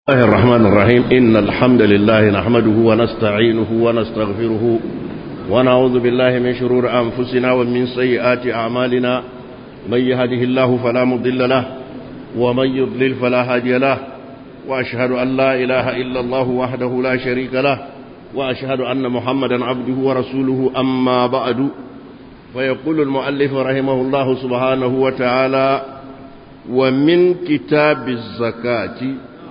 الله الرحمن الرحيم إن الحمد لله نحمده ونستعينه ونستغفره ونعوذ بالله من شرور أنفسنا ومن سيئات أعمالنا من يهده الله فلا مضل له ومن يضلل فلا هادي له وأشهد أن لا إله إلا الله وحده لا شريك له وأشهد أن محمدا عبده ورسوله أما بعد فيقول المؤلف رحمه الله سبحانه وتعالى ومن كتاب الزكاة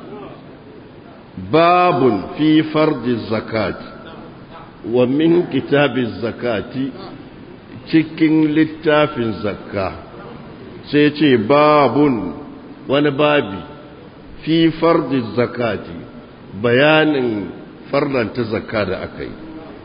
باب في فرض الزكاة ومن كتاب الزكاة cikin littafin zakka sai ce babun wani babi fi fardi zakati bayanin farlanta zakka da aka yi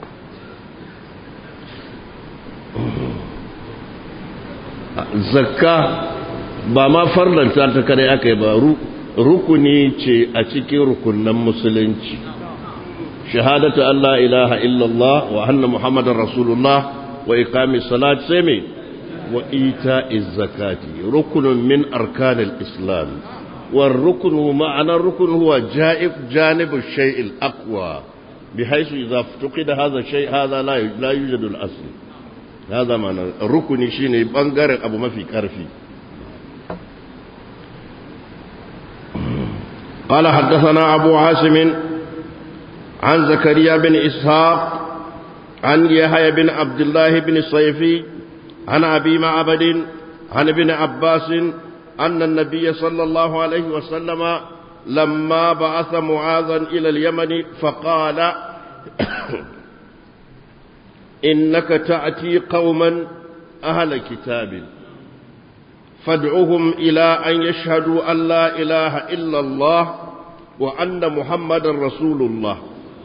zakka ba ma farlanta ta kare aka yi ba rukuni ce a cikin rukunan musulunci shahadatu Allah ilaha illallah wa anna muhammadar rasulullah wa iqami salat sai me wa ita'iz zakati rukunun min arkanil islam والركن معنى الركن هو جائب جانب الشيء الأقوى بحيث إذا افتقد هذا الشيء هذا لا لا يوجد الأصل هذا معنى الركن شيء بانغار أبو ما في كرفي قال حدثنا أبو عاصم عن زكريا بن إسحاق عن يحيى بن عبد الله بن الصيفي عن أبي معبد عن ابن عباس أن النبي صلى الله عليه وسلم لما بعث معاذا إلى اليمن فقال إنك تأتي قوما أهل كتاب فادعوهم إلى أن يشهدوا أن لا إله إلا الله وأن محمد رسول الله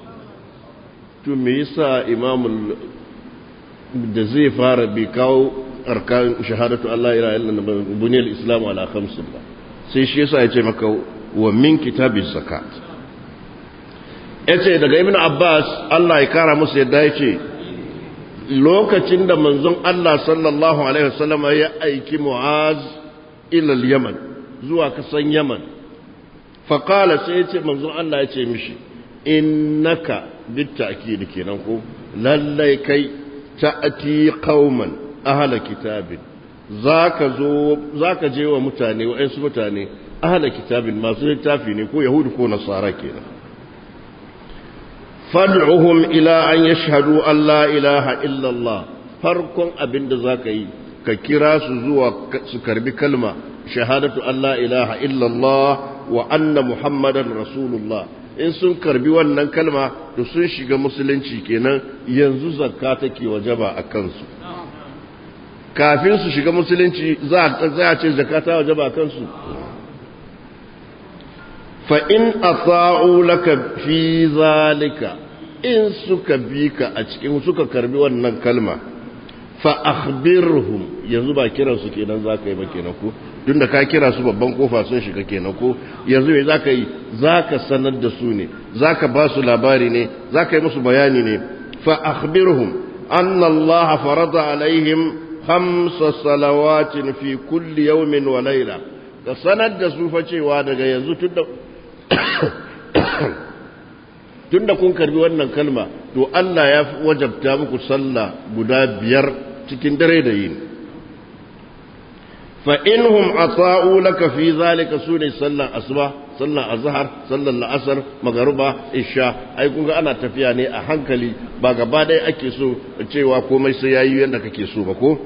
تميسا إمام الجزي فار بكاو أركان شهادة أن لا إله إلا الله بني الإسلام على خمس الله سيشيسا يتمكى ومن كتاب الزكاة yace daga ibn Abbas Allah ya kara musu yadda yace lokacin da manzon Allah sallallahu Alaihi wasallam ya aiki Mu'az ilal Yaman zuwa kasan Yaman faƙala sai ya ce manzon Allah ya ce mishi innaka bitta akidi kenan ko lallai kai ta'ati qauman ahla kitabin zaka zo zaka je wa mutane wa'ansu mutane ahla kitabin masu littafi ne ko yahudu ko nasara kenan fad'uhum ila an yashhadu an la ilaha illa Allah farkon abinda zaka yi ka kira su zuwa su karbi kalma shahadatu an la ilaha illa Allah wa anna muhammadan rasulullah in sun karbi wannan kalma to sun shiga musulunci kenan yanzu zakka take wajaba a kansu kafin su shiga musulunci za a ce zakka ta wajaba a kansu fa'in a sa'u laka fi zalika in suka bi ka a cikin suka karbi wannan kalma fa'akhbirhum yanzu ba kiransu kenan za ka yi ba kenan ko tun da ka kira su babban kofa sun shiga kenan ko yanzu mai za ka yi za ka sanar da su ne za ka ba su labari ne za ka yi musu bayani ne fa'akhbirhum an Allah farada alaihim hamsa salawatin fi kulli yawmin wa laila ka sanar da su fa cewa daga yanzu tun da tun da kun karbi wannan kalma to Allah ya wajabta muku sallah guda biyar cikin dare da yini fa inhum ata'u laka fi zalika sune sallan asuba sallan azhar sallan la'asar magruba isha ai kun ga ana tafiya ne a hankali ba gaba ɗaya ake so cewa komai sai yayi yanda kake so ba ko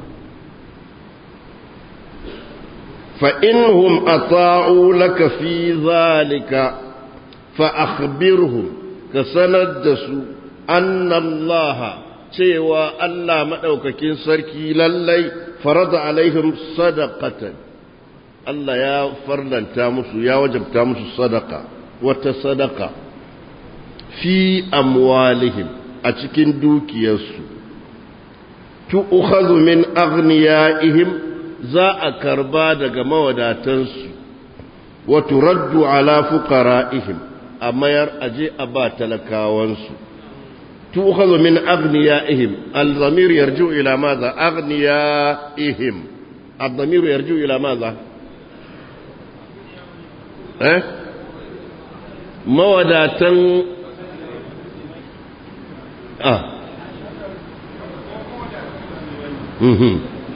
fa inhum ata'u laka fi zalika fa akhbirhum ka sanar da su annallaha cewa Allah maɗaukakin sarki lallai farada alaihim sadaqatan Allah ya farlanta musu ya wajabta musu sadaka wata sadaka fi amwalihim a cikin dukiyarsu tu'khadhu min aghniyaihim za a karba daga mawadatansu wa turaddu ala fuqara'ihim a mayar aje a ba talakawansu تؤخذ من أغنيائهم الضمير يرجع إلى ماذا أغنيائهم الضمير يرجع إلى ماذا eh mawadatan ah mhm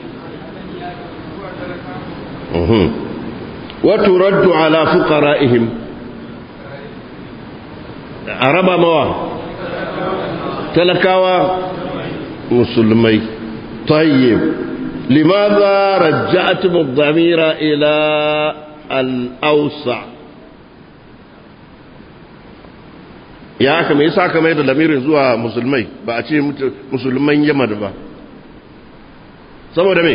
mhm وترد على فقرائهم araba mawa talakawa musulmai tayyib limadha raja'tum ad-damira ila al-awsa ya aka me yasa aka mai da lamirin zuwa musulmai ba a ce musulman yamma ba saboda me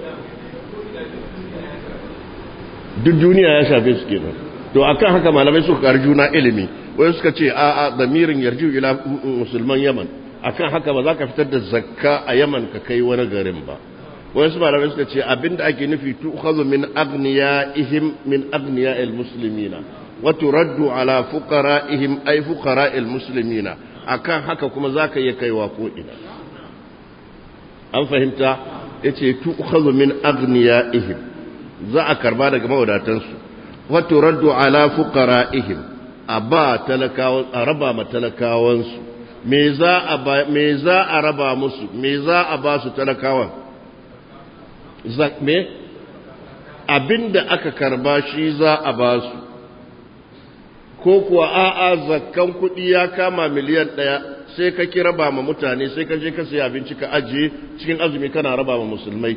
duk duniya ya shafe su kenan to akan haka malamai suka kar juna ilimi wai suka ce a a damirin yarju ila musulman yaman akan haka ba za ka fitar da zakka a yaman ka kai wani garin ba wai su malamai suka ce abinda ake nufi tu'khadhu min aghniyaihim min aghniya'il muslimina wa turaddu ala fuqara'ihim ay fuqara'il muslimina akan haka kuma zaka iya kaiwa ko ina an fahimta yace tu'khadhu min aghniyaihim za a karba daga mawadatansu wato raddu ala fuqara'ihim a ba talakawan a raba ma talakawansu me za a ba me za a raba musu me za a ba su talakawan zak me abinda aka karba shi za a ba su ko kuwa a'a zakkan kuɗi ya kama miliyan ɗaya sai ka ki raba ma mutane sai ka je ka sayi abinci ka ajiye cikin azumi kana raba ma musulmai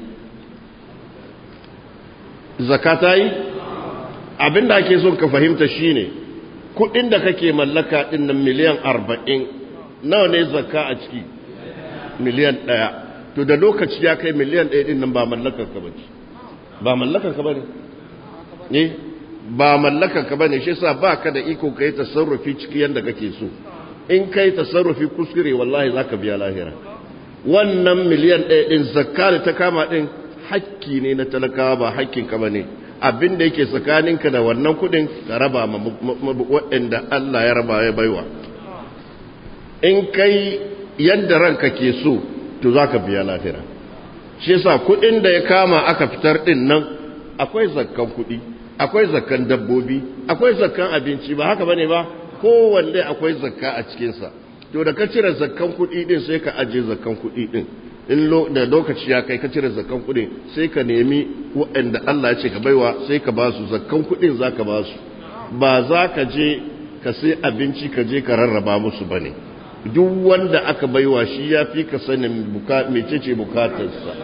zakata yi abinda ake son ka fahimta shine kudin da kake mallaka din nan miliyan arba'in nawa ne zakka a ciki miliyan ɗaya to da lokaci ya kai miliyan ɗaya din nan ba mallakar ka bace ba mallakar ka bane ne ba mallakar ka bane shi yasa baka da iko kai tasarrufi ciki yanda kake so in kai tasarrufi kuskure wallahi zaka biya lahira wannan miliyan ɗaya din zakka da ta kama din hakki ne na talakawa ba hakkin ka bane abin da yake tsakaninka da wannan kudin ka raba ma waɗanda Allah ya raba ya baiwa in kai yadda ranka ke so to zaka biya lahira shi yasa kudin da ya kama aka fitar din nan akwai zakkan kudi akwai zakkan dabbobi akwai zakkan abinci ba haka bane ba kowanne akwai zakka a cikinsa to da ka cire zakkan kudi din sai ka aje zakkan kudi din in da lokaci ya kai ka cire zakkan kudin sai ka nemi waɗanda Allah ya ce ka baiwa sai ka ba su zakkan kudin za ka ba su ba za ka je ka sai abinci ka je ka rarraba musu ba ne duk wanda aka baiwa shi ya fi ka sanin mecece bukatarsa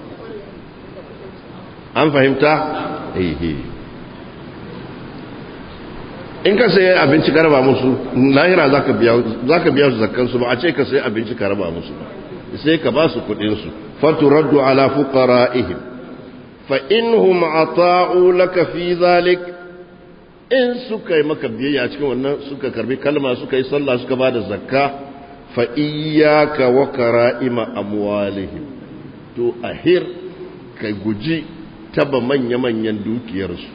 an fahimta? ehe in ka sai abinci ka raba musu lahira za ka biya su zakkansu ba a ce ka sai abinci ka raba musu ba sai ka ba su kudinsu faturaddu ala fuqara'ihim fa inhum ata'u laka fi zalik in suka yi maka biyayya cikin wannan suka karbi kalma suka yi sallah suka ba da zakka fa iyyaka wa kara'ima amwalihim to ahir ka guji taba manya-manyan dukiyarsu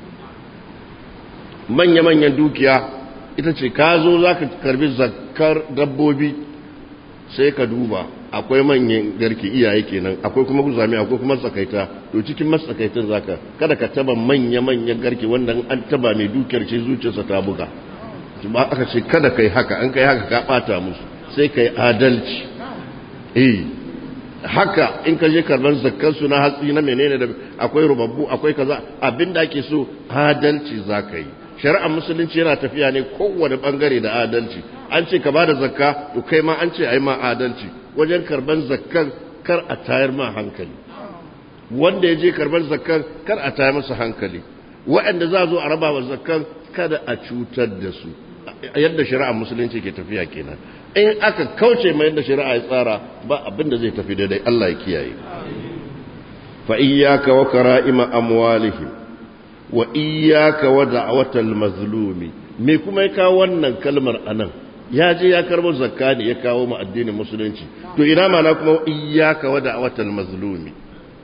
manya-manyan dukiya ita ce ka zo za ka karbi zakkar dabbobi sai ka duba akwai manyan garke iyaye kenan akwai kuma guzami akwai kuma tsakaita to cikin matsakaitan zaka kada ka taba manya-manyan garke wanda an taba mai dukiyar ce zuciyarsa ta buga ba aka ce kada kai haka an kai haka ka bata musu sai kai adalci eh haka in ka je karban zakkan su na hatsi na menene da akwai rubabbu akwai kaza abinda ake so adalci zaka yi shari'ar musulunci yana tafiya ne kowane bangare da adalci an ce ka ba da zakka to kai ma an ce a yi ma adalci wajen karban zakkan kar a tayar ma hankali wanda ya je karban zakkan kar a tayar masa hankali waɗanda za zo a raba wa zakkan kada a cutar da su yadda shari'ar musulunci ke tafiya kenan in aka kauce ma yadda shari'a ya tsara ba abin da zai tafi daidai Allah ya kiyaye fa iyyaka wa kara'ima amwalihim wa iyyaka wa da'watal mazlumi me kuma ya kawo wannan kalmar anan ya je ya karbo zakka ne ya kawo mu addinin musulunci to ina mana kuma iyyaka wa da'watal mazlumi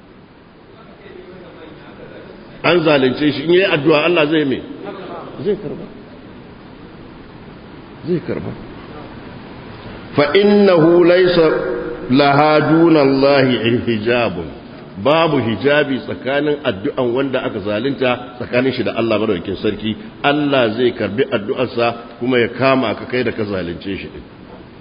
an zalunce shi in yayi addu'a Allah zai me zai karba zai karba fa innahu laysa laha duna Allah hijabun babu hijabi tsakanin addu'an wanda aka zalunta tsakanin shi da Allah madaukakin sarki Allah zai karbi addu'arsa kuma ya kama ka kai da ka zalunce shi din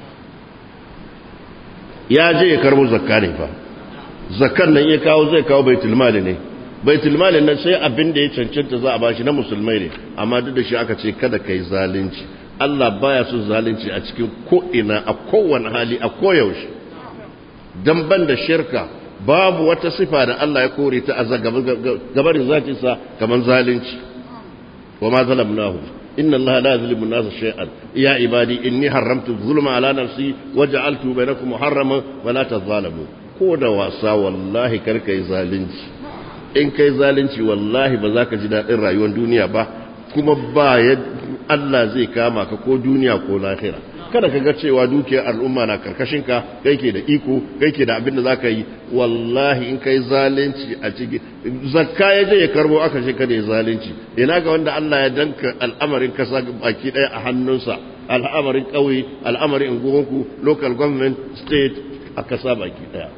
ya je ya karbo zakka ne fa zakkan nan ya kawo zai kawo baitul mali ne baitul mali nan sai abin da ya cancanta za a bashi na musulmai ne amma duk da shi aka ce kada kai zalunci Allah baya son zalunci a cikin ko ina a kowane hali a koyaushe dan ban da shirka babu wata sifa da Allah ya kore ta a gabarin zatinsa kamar zalunci wa ma zalamnahu inna Allah la yuzlimu an-nasa shay'an ya ibadi inni haramtu zulma ala nafsi wa ja'altu bainakum muharraman wa la tadhalamu ko da wasa wallahi kar kai zalunci in kai zalunci wallahi ba za ka ji daɗin rayuwar duniya ba kuma ba Allah zai kama ka ko duniya ko lahira kada ka ga cewa dukiyar al'umma na karkashin ka kai ke da iko kai ke da abin da zaka yi wallahi in kai zalunci a ciki zakka ya je ya karbo aka ce kada ya zalunci ina ga wanda Allah ya danka al'amarin kasa baki daya a hannunsa al'amarin ƙauye al'amarin unguwanku local government state a kasa baki daya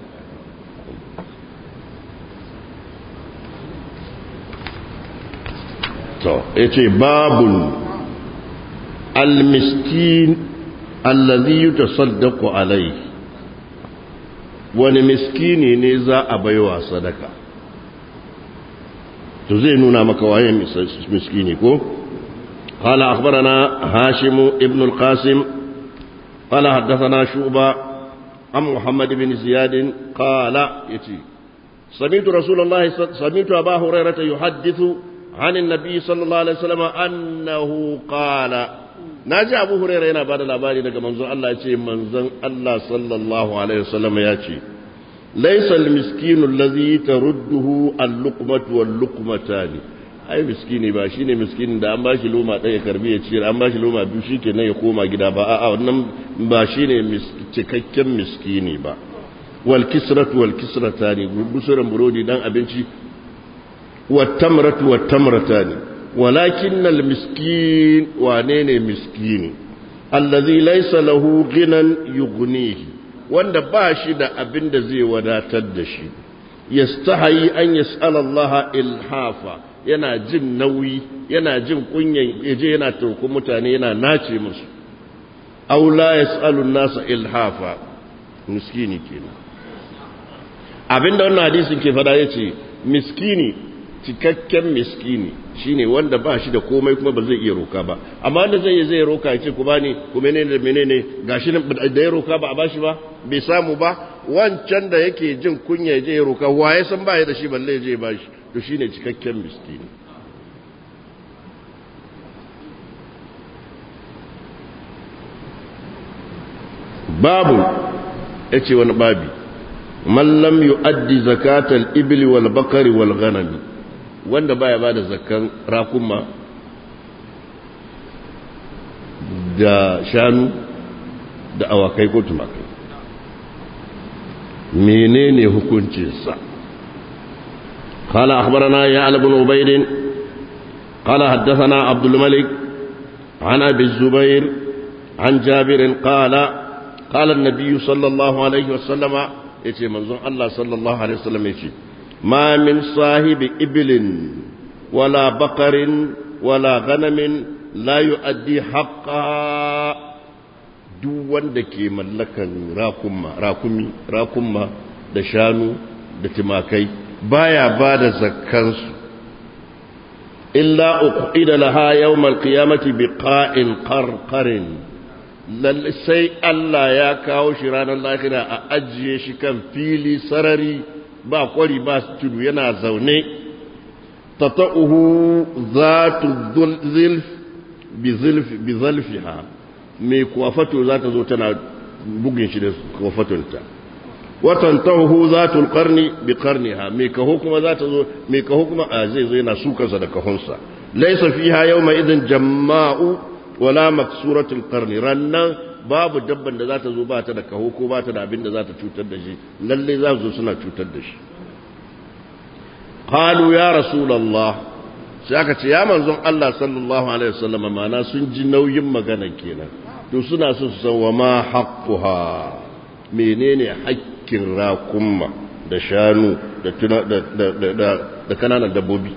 to yace babun al-miskin allazi yutasaddaqu alayhi wani miskini ne za a baiwa sadaka to zai nuna maka waye miskini ko قال أخبرنا هاشم ابن القاسم قال حدثنا شعبة عن محمد بن زياد قال يتي سمعت رسول الله سمعت أبا هريرة يحدث عن النبي صلى الله عليه وسلم أنه قال ناجي أبو هريرة هنا بعد الأباني لك منظر الله يتي منظر الله صلى الله عليه وسلم يتي ليس المسكين الذي ترده اللقمة واللقمتان ai miskini ba shine miskinin da an bashi loma ɗaya karbi ya ciyar an bashi loma biyu shikenan ya koma gida ba a'a wannan ba shine cikakken miskini ba wal kisratu wal kisratani busuran burodi dan abinci wat tamratu wat tamratani walakin al miskin wane ne miskini allazi laysa lahu ghinan yughnihi wanda ba shi da abin da zai wadatar da shi yastahi an yas'ala Allah ilhafa yana jin nauyi yana jin kunyan yaje yana turkun mutane yana nace musu aw la yasalu nasa ilhafa miskini kenan abinda wannan hadisin ke fada yace miskini cikakken miskini shine wanda ba shi da komai kuma ba zai iya roka ba amma wanda zai zai roka yace ku bani ku menene da menene gashi da ya roka ba a bashi ba bai samu ba wancan da yake jin kunya ya je ya roka waye san ba ya da shi balle ya je ya bashi to shine cikakken miskini babu yace wani babi man lam yu'addi zakatal ibli wal bakari wal ghanami wanda baya bada zakkan rakuma da shanu da awakai ko tumakai menene hukuncinsa قال أخبرنا يعلى بن عبيد قال حدثنا عبد الملك عن أبي الزبير عن جابر قال قال النبي صلى الله عليه وسلم يتي منظر الله صلى الله عليه وسلم يتي ما من صاحب إبل ولا بقر ولا غنم لا يؤدي حقها duk wanda ke mallakan rakumi rakuma da shanu da timakai baya ba da zakkansu illa uqida laha yawmal qiyamati biqa'in qarqarin lalle sai Allah ya kawo shi ranar lahira a ajiye shi kan fili sarari ba kwari ba tudu yana zaune tata'uhu zatu zilf bi zilf bi zalfiha mai kuwafato za ta zo tana bugin shi da kuwafatonta watan tahu zatul qarni bi qarniha mai kaho kuma za ta zo mai kaho kuma a zai zo yana sukarsa da kahonsa laysa fiha yawma idin jamma'u wala maksuratul qarni rannan babu dabban da za ta zo ba ta da kaho ko ba ta da abin da za ta cutar da shi lalle za su zo suna cutar da shi qalu ya rasulullah sai aka ce ya manzon Allah sallallahu alaihi wasallam mana sun ji nauyin magana kenan to suna so su san wa ma haqquha menene haƙƙin rakumma da shanu da kananan dabbobi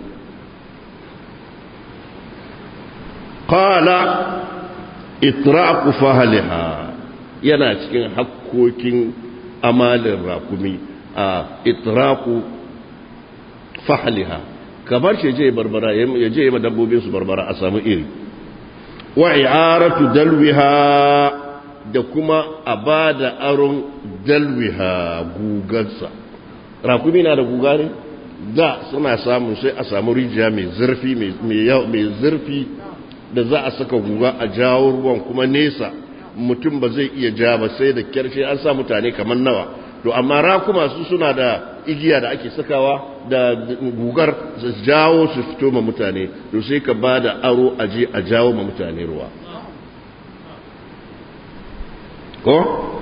qala itraqu fahliha yana cikin hakkokin amalin rakumi a itraqu fahliha kamar shi je barbara ya je ma dabbobin su barbara a samu iri wa i'aratu dalwiha da kuma a ba da aron dalwiha gugarsa rakumi na da guga ne da suna samun sai a samu rijiya mai zurfi mai zurfi da za a saka guga a jawo ruwan kuma nesa mutum ba zai iya ja ba sai da kyarshe an sa mutane kamar nawa to amma rakuma su suna da igiya da ake sakawa da gugar su jawo su fito ma mutane to sai ka ba da aro a je a jawo ma mutane ruwa ko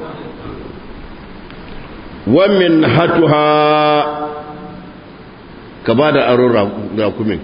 wamin hatuha ka ba da aro rakumin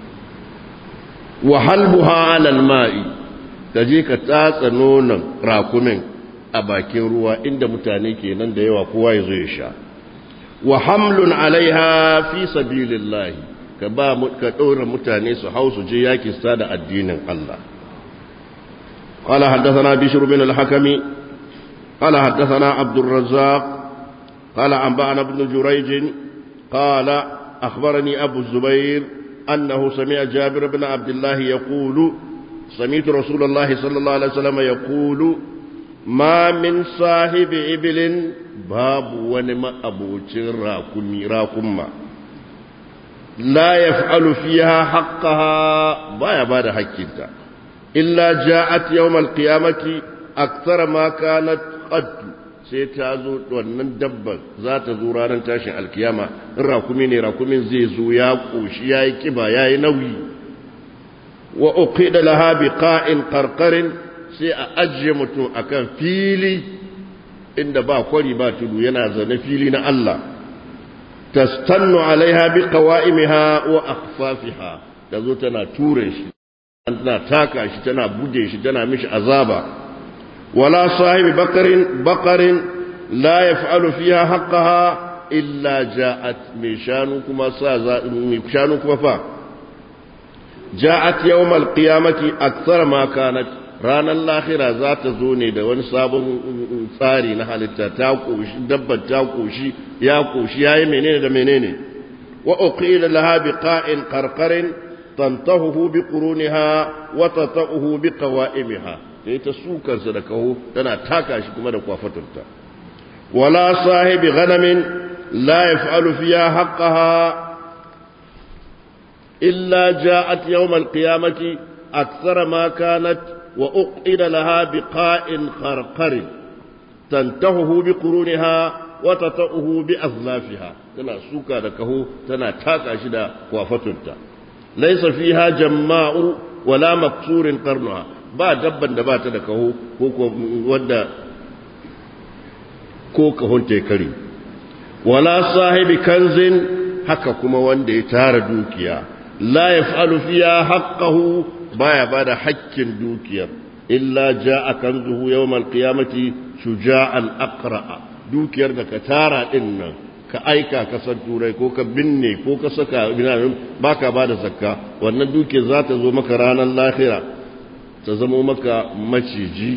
wa halbuha alal ma'i ka je ka tatsa nonon rakumin a bakin ruwa inda mutane ke nan da yawa kowa ya zo ya sha wa hamlun alaiha fi sabilillahi ka ba ka ɗora mutane su hau su je yaki sa da addinin Allah قال حدثنا بشر بن الحكم قال حدثنا عبد الرزاق قال أنبأنا ابن جريج قال أخبرني أبو الزبير أنه سمع جابر بن عبد الله يقول سمعت رسول الله صلى الله عليه وسلم يقول ما من صاحب إبل باب ونما أبو راكمي راكما لا يفعل فيها حقها بايا بعد حقها إلا جاءت يوم القيامة أكثر ما كانت قد sai ta zo wannan dabbar za ta zo ranar tashin alkiyama in rakumi ne rakumin zai zo ya ƙoshi ya yi ƙiba ya yi nauyi wa uqi da laha bi qa'in qarqarin sai a ajiye mutum akan fili inda ba kwari ba tudu yana zane fili na Allah tastannu alaiha bi qawa'imiha wa akhfafiha ta zo tana ture shi tana taka shi tana buge shi tana mishi azaba ولا صاحب بقر بقر لا يفعل فيها حقها إلا جاءت من شانكما سازا من شانكما فا جاءت يوم القيامة أكثر ما كانت ranar lahira za ta zo ne da wani sabon tsari na halitta ta koshi dabbar ta koshi ya koshi yayi menene da menene wa uqila laha biqa'in qarqarin tantahu bi quruniha wa tatahu bi qawa'imiha sai ta sukarsa da kaho tana taka shi kuma da kwafatarta wala sahibi ghanamin la yaf'alu fiha haqqaha illa ja'at yawm al-qiyamati akthara ma kanat wa uqida laha biqa'in kharqarin tantahu bi quruniha wa tatahu bi azlafiha tana suka da kaho tana taka shi da kwafatarta laysa fiha jamma'u wala maksurin qarnuha ba dabban da ba ta da kaho ko wanda ko kahon ta kare wala sahibi kanzin haka kuma wanda ya tara dukiya la yaf'alu fiha haqqahu baya bada haƙƙin dukiyar illa jaa kanzuhu yawmal qiyamati shuja'an aqra'a dukiyar da ka tara din nan ka aika kasar turai ko ka binne ko ka saka baka bada zakka wannan dukiyar za ta zo maka ranar lahira ta zamo maka maciji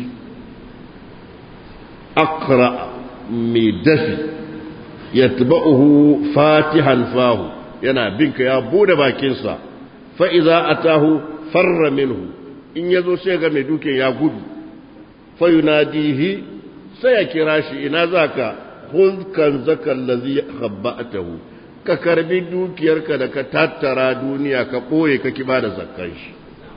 akra mai dafi ya taba'uhu fatihan fahu yana binka ya bude bakinsa fa'iza a tahu farra minhu in ya zo sai ga mai dukin ya gudu fayunadihi sai ya kira shi ina za ka hulkan zakan lazi habba'atahu ka karbi dukiyarka da ka tattara duniya ka ɓoye ka kiba da zakkan shi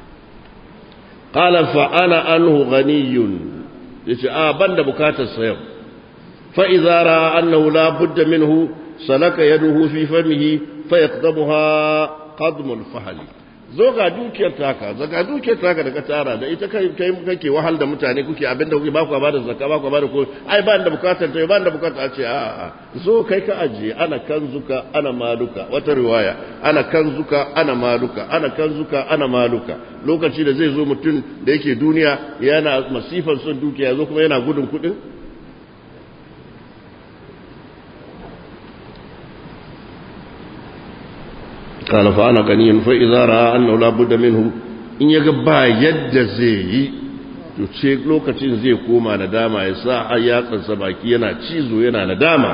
قال فأنا أنه غني يقول آه بند بكات الصيام فإذا رأى أنه لا بد منه سلك يده في فمه فيقدمها قدم الفحل zo ga dukiyar taka zaga dukiyar taka da ka tara da ita kai kai kake wahal da mutane kuke abinda kuke ba ku ba da zakka ba ku ba da ko ai ba da bukatar ta ba da bukatar a ce a a zo kai ka ajiye ana kanzuka ana maluka wata riwaya ana kanzuka ana maluka ana kanzuka ana maluka lokaci da zai zo mutum da yake duniya yana masifan son dukiya zo kuma yana gudun kudin قال فأنا غني فإذا رأى أنه لا بد منه إن يقبع يد زي to ce lokacin zai koma nadama ya sa har yatsansa baki yana cizo yana nadama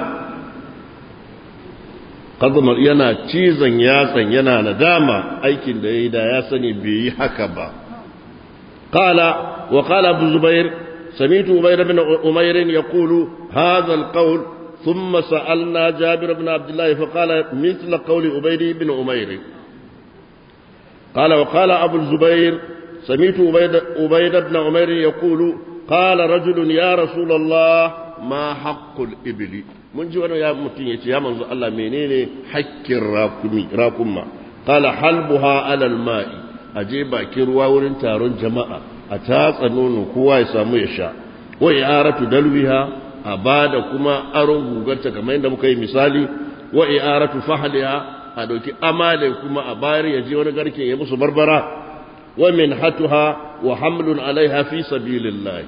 kazamar yana cizon yatsan yana nadama aikin da ya yi da ya sani bai yi haka ba قال وقال ابو الزبير سمعت عبيد بن أمير يقول هذا القول ثم سألنا جابر بن عبد الله فقال مثل قول عبيد بن أمير قال وقال أبو الزبير سمعت عبيد, عبيد بن أمير يقول قال رجل يا رسول الله ما حق الإبل من جوانا يا متين يا منزو الله منين حق الراكمي راكما قال حلبها على الماء أجيب كروا ورن تارون جماعة أتاس نون كوا يسامو يشاء وإعارة دلوها أبادا كما أرون غوغرتا كما عندما كي مثالي وإعارة فحلها أدوكي أمالي كما أباري يجي ونغركي يمسو بربرا ومنحتها وحمل عليها في سبيل الله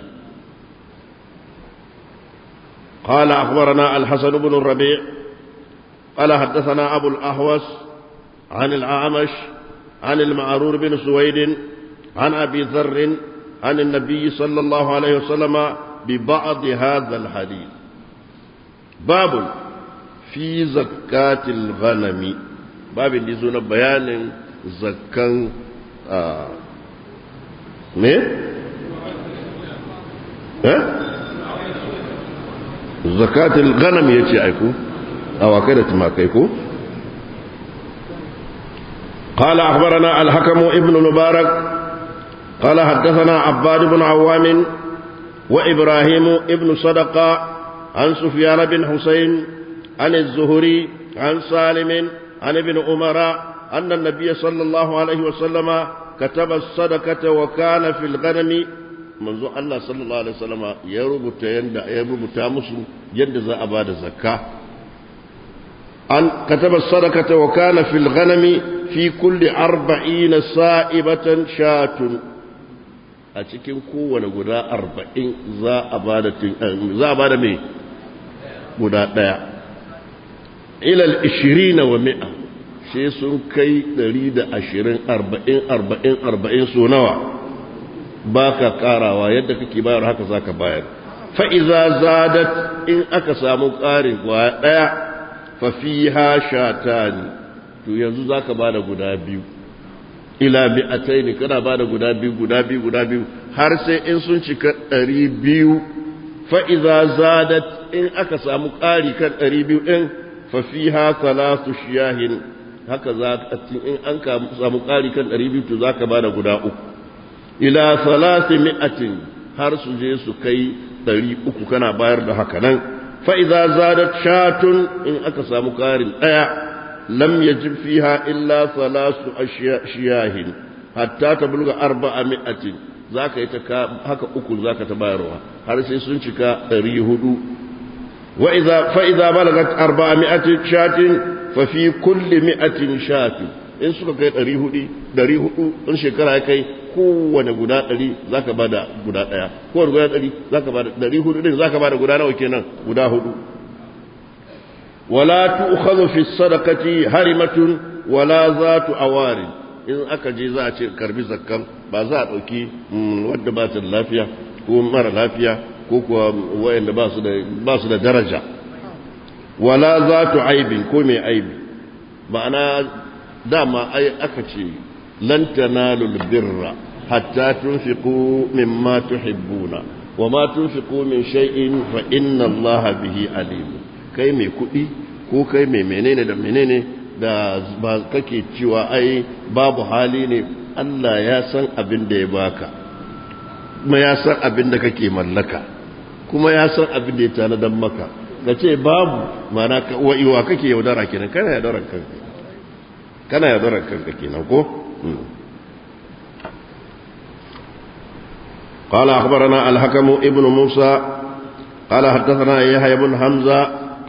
قال أخبرنا الحسن بن الربيع قال حدثنا أبو الأهوس عن الأعمش عن المعرور بن سويد عن أبي ذر عن النبي صلى الله عليه وسلم ببعض هذا الحديث باب في زكاة الغنم باب اللي زون بيان زكاة آه me? eh? zakatul ganam ya ce aiku awakai da tumakai ko? قال أخبرنا الحكم ابن المبارك قال حدثنا عباد بن عوام وإبراهيم ابن صدقة عن سفيان بن حسين عن الزهري عن سالم عن ابن عمر أن النبي صلى الله عليه وسلم كتب الصدقة وكان في الغنم منذ الله صلى الله عليه وسلم يربط يند يربط مسلم يند ذا أباد الزكاة أن كتب الصدقة وكان في الغنم في كل أربعين صائبة شاة أتكن كون غدا أربعين ذا أباد ذا أباد مي غدا ديا إلى العشرين ومئة sai sun kai ɗari da ashirin arba'in arba'in arba'in so nawa ba ka ƙarawa yadda kake bayar haka za ka bayar fa'iza zadat in aka samu ƙarin kwaya ɗaya fafiha shata ne to yanzu za ka ba da guda biyu ila bi'atai ne kana ba da guda biyu guda biyu guda biyu har sai in sun cika ɗari biyu fa'iza zadat in aka samu ƙari kan ɗari biyu ɗin fafiha salatu shiyahin haka za ka in an samu ƙari kan ɗari biyu to za ka ba da guda uku ila salasi mi'atin har su je su kai ɗari uku kana bayar da haka nan fa'iza zadat shatun in aka samu ƙarin ɗaya lam yajib fiha illa salasu shiyahin hatta ta bulga arba'a mi'atin za ka yi ta haka uku za ka ta bayarwa har sai sun cika ɗari hudu فإذا بلغت أربعمائة شاة ففي كل مئة شاة in suka kai ɗari hudu ɗari hudu in shekara ya kai kowane guda ɗari za ka ba da guda ɗaya kowane guda ɗari za ka ba da ɗari hudu ɗin za ka ba da guda nawa kenan guda hudu wala tu'khadhu fi sadaqati harimatun wala zatu awari in aka je za a ce karbi zakkan ba za a ɗauki wadda ba ta da lafiya ko mara lafiya ko kuwa wayanda ba su da ba su da daraja wala zatu aibin ko mai aibi ma'ana dama ai aka ce lan tanalul birra hatta tunfiqu mimma tuhibbuna wama tunfiqu min shay'in fa inna allaha bihi alim kai mai kuɗi ko kai mai menene da menene da ba kake cewa ai babu hali ne Allah ya san abin da ya baka kuma ya san abin da kake mallaka kuma ya san abin da ya tanadan maka ka ce babu mana wa'iwa kake yaudara kenan kana yaudarar kanka kana yaudarar kanka kenan ko قال أخبرنا الحكم ابن موسى قال حدثنا يحيى بن حمزة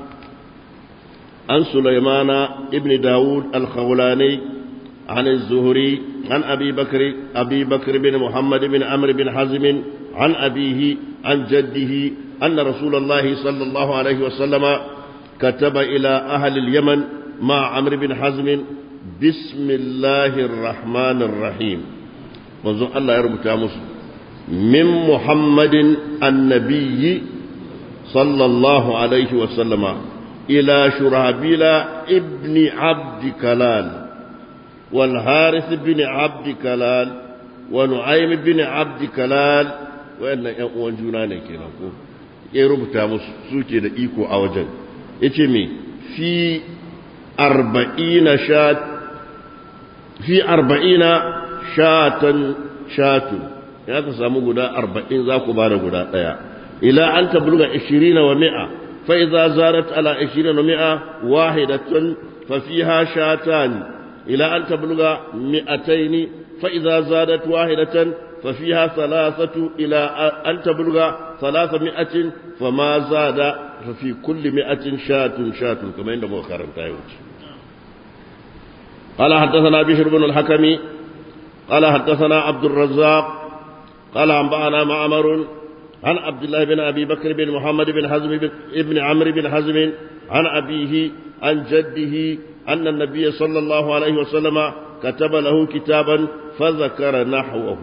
عن سليمان ابن داود الخولاني عن الزهري عن أبي بكر أبي بكر بن محمد بن عمرو بن حزم عن أبيه عن جده أن رسول الله صلى الله عليه وسلم كتب إلى أهل اليمن مع عمرو بن حزم bismillahir rahmanir rahim manzon Allah ya rubuta musu min muhammadin annabiyyi sallallahu alaihi wa sallama ila shurabila ibni abdi kalal wal harith ibn abdi kalal wa nu'aym ibn abdi kalal wayannan ƴan uwan juna ne kenan ko ya rubuta musu suke da iko a wajen yace me fi arba'ina shat fi arba'ina shatan shatu ya ka samu guda arba'in za ku bada guda ɗaya ila an tabluga ishirina wa mi'a fa idza zarat ala ishirina wa mi'a wahidatun fa fiha shatan ila an tabluga mi'ataini fa idza zadat wahidatan fa fiha thalathatu ila an tabluga thalatha mi'atin fa ma zada fa fi kulli mi'atin shatun shatun kamar yadda muka karanta yau قال حدثنا بشر بن الحكم قال حدثنا عبد الرزاق قال أنبأنا معمر عن عبد الله بن أبي بكر بن محمد بن حزم بن ابن عمرو بن حزم عن أبيه عن جده أن النبي صلى الله عليه وسلم كتب له كتابا فذكر نحوه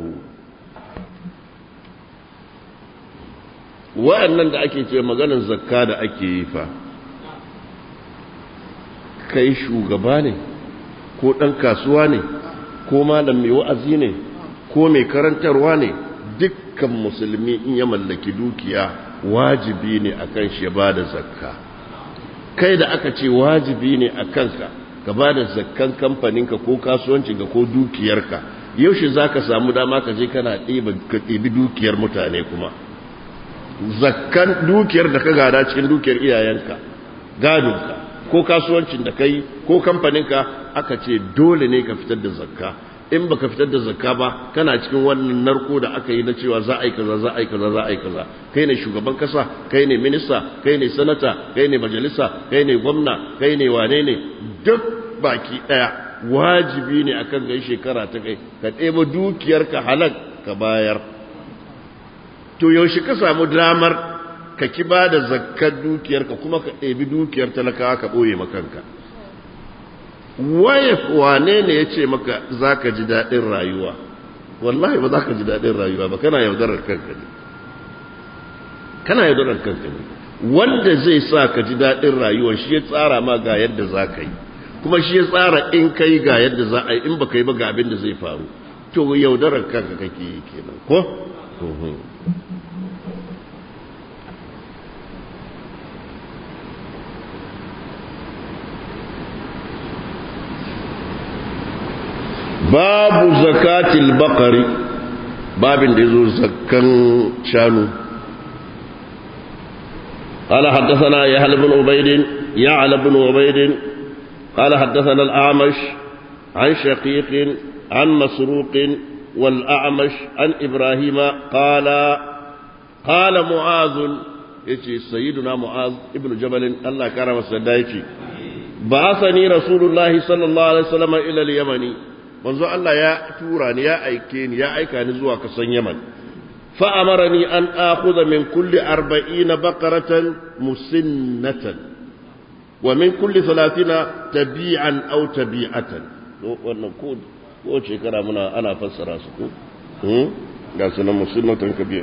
wa'annan da ake ce maganin zakka da ake yi fa kai shugaba ne ko ɗan kasuwa ne ko malam mai wa'azi ne ko mai karantarwa ne dukkan musulmi in ya mallaki dukiya wajibi ne akan shi ya bada zakka kai da aka ce wajibi ne a kanka ka bada zakkan kamfaninka ko kasuwancinka ko dukiyarka yaushe za ka samu dama ka je kana ɗibi dukiyar mutane kuma zakkan dukiyar da ka gada cikin dukiyar iyayenka gadonka ko kasuwancin da kai ko kamfaninka aka ce dole ne ka fitar da zakka in baka fitar da zakka ba kana cikin wannan narko da aka yi na cewa za a yi kaza za a yi kaza za a yi kaza kai ne shugaban kasa kai ne minista kai ne sanata kai ne majalisa kai ne gwamna kai ne wane ne duk baki daya wajibi ne akan gai shekara ta kai ka ɗeba dukiyarka halak ka bayar to yaushe ka samu damar ka ki ba da zakkar dukiyarka kuma ka ɗebi dukiyar talakawa ka ɓoye makanka waye wane ne ya ce maka za ka ji daɗin rayuwa wallahi ba za ka ji daɗin rayuwa ba kana yaudarar kanka ne kana yaudarar kanka ne wanda zai sa ka ji daɗin rayuwa shi ya tsara ma ga yadda za ka yi kuma shi ya tsara in ka yi ga yadda za a yi in ba ka yi ba ga abin da zai faru to yaudarar kanka kake yi kenan ko babu zakatil bakari babin da yazo zakkan shanu قال حدثنا يحيى بن عبيد يعلى بن عبيد قال حدثنا الأعمش عن شقيق عن مسروق والأعمش عن إبراهيم قال قال معاذ يتي سيدنا معاذ ابن جبل الله كرم السدايتي بعثني رسول الله صلى الله عليه وسلم إلى اليمن manzo Allah ya tura ni ya aike ni ya aika ni zuwa kasan Yaman fa amarani an akhudha min kulli 40 baqaratan musinnatan wa min kulli 30 tabi'an aw tabi'atan wannan ko ko shekara muna ana fassara su ko hmm ga sunan musinnatan kabi'a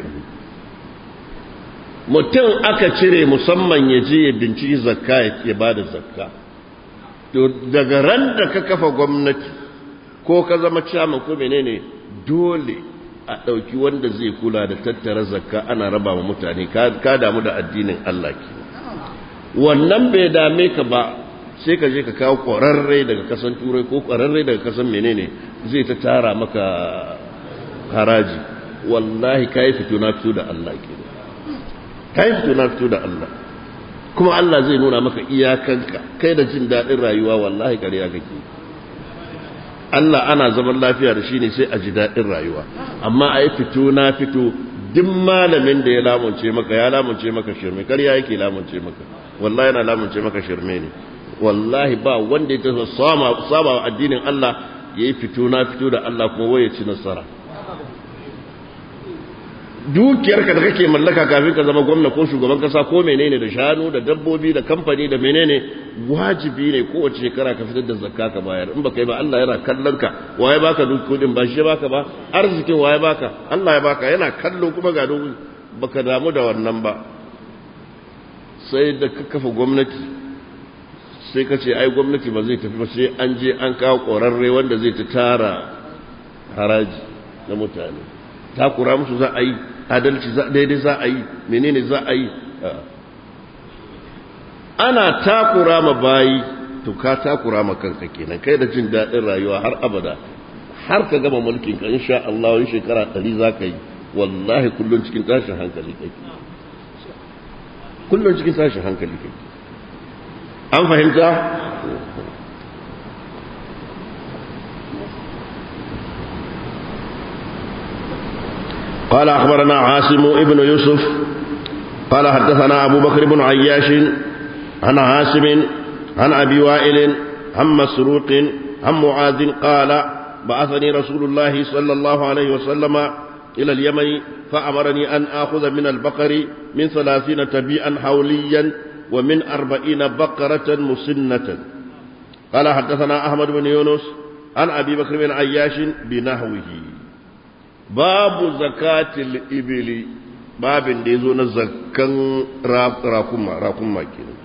mutum aka cire musamman ya je ya binciki zakka ya bada zakka to daga ran da ka kafa gwamnati ko ka zama caman ko menene dole a ɗauki wanda zai kula da tattara zakka ana raba wa mutane ka damu da addinin Allah ke wannan bai dame ka ba sai ka je ka kawo ƙwararre daga kasan turai ko ƙwararre daga kasan menene zai ta tara maka haraji wallahi ka yi fito na fito da Allah ke ka yi fito na fito da Allah kuma Allah zai nuna maka iyakanka kai da jin daɗin rayuwa wallahi ƙarya kake Allah ana zaman lafiya da shi ne sai a ji daɗin rayuwa amma a yi fito na fito duk malamin da ya lamunce maka ya lamunce maka shirme karya yake lamunce maka wallahi yana lamunce maka shirme ne wallahi ba wanda ya taso saba wa addinin Allah ya yi fito na fito da Allah kuma waye ci nasara dukiyarka da kake mallaka kafin ka zama gwamna ko shugaban kasa ko menene da shanu da dabbobi da kamfani da menene wajibi ne kowace shekara ka fitar da zakka ka bayar in baka yi ba Allah yana kallon ka waye baka duk kudin ba shi baka ba arzikin waye baka Allah ya baka yana kallo kuma ga duk baka damu da wannan ba sai da ka kafa gwamnati sai ka ce ai gwamnati ba zai tafi ba sai an je an kawo ƙorarre wanda zai ta tara haraji na mutane takura musu za a yi adalci daidai za a yi menene za a yi ana takura ma bayi to ka takura ma kanka kenan kai da jin daɗin rayuwa har abada har ka gama mulkin ka insha Allah wani shekara ɗari za ka yi wallahi kullum cikin tashin hankali kai kullum cikin tashin hankali kai an fahimta قال أخبرنا عاصم ابن يوسف قال حدثنا أبو بكر بن عياش عن عاصم عن أبي وائل عن مسروق عن معاذ قال بعثني رسول الله صلى الله عليه وسلم إلى اليمن فأمرني أن آخذ من البقر من ثلاثين تبيئا حوليا ومن أربعين بقرة مسنة قال حدثنا أحمد بن يونس عن أبي بكر بن عياش بنحوه babu zakatil ibili babin da ya zo na zakkan rakuma rakuma kenan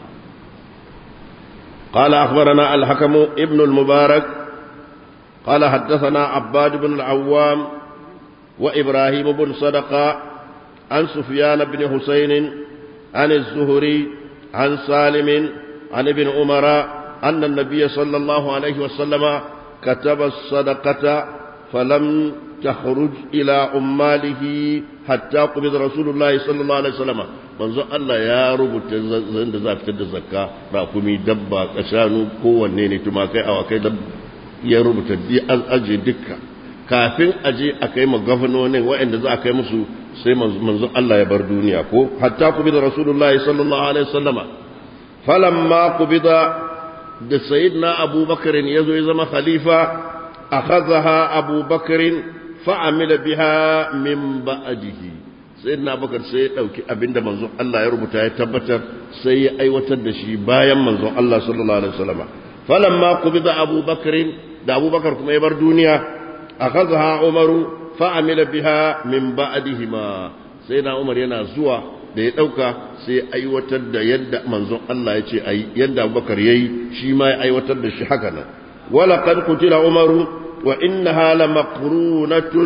قال أخبرنا الحكم ابن المبارك قال حدثنا عباد بن العوام وإبراهيم بن صدقة عن سفيان بن حسين عن الزهري عن سالم عن ابن عمر أن النبي صلى الله عليه وسلم كتب الصدقة فلم تخرج إلى عماله حتى قبض رسول الله صلى الله عليه وسلم manzo Allah ya rubuta zan da za fitar da zakka rakumi dabba kashanu kowanne ne tumakai awakai da ya rubuta bi an aje dukka kafin aje a kai ma gwamnonin waɗanda za a kai musu sai manzo Allah ya bar duniya ko hatta kubida rasulullahi sallallahu alaihi wasallama falamma kubida da sayyidina abubakar ya zo ya zama khalifa akhadha abubakar fa'amila biha min ba'dihi sai na bakar sai ya ɗauki abinda manzon Allah ya rubuta ya tabbatar sai ya aiwatar da shi bayan manzon Allah sallallahu alaihi wasallam falamma qubida Abu Bakr da Abu Bakar kuma ya bar duniya akhadha Umaru fa'amila biha min ba'dihima sai na Umar yana zuwa da ya ɗauka sai ya aiwatar da yadda manzon Allah ya ce ayi yadda Abu Bakar yayi shi ma ya aiwatar da shi haka nan wala qad qutila Umaru wa innaha lamaqrunatun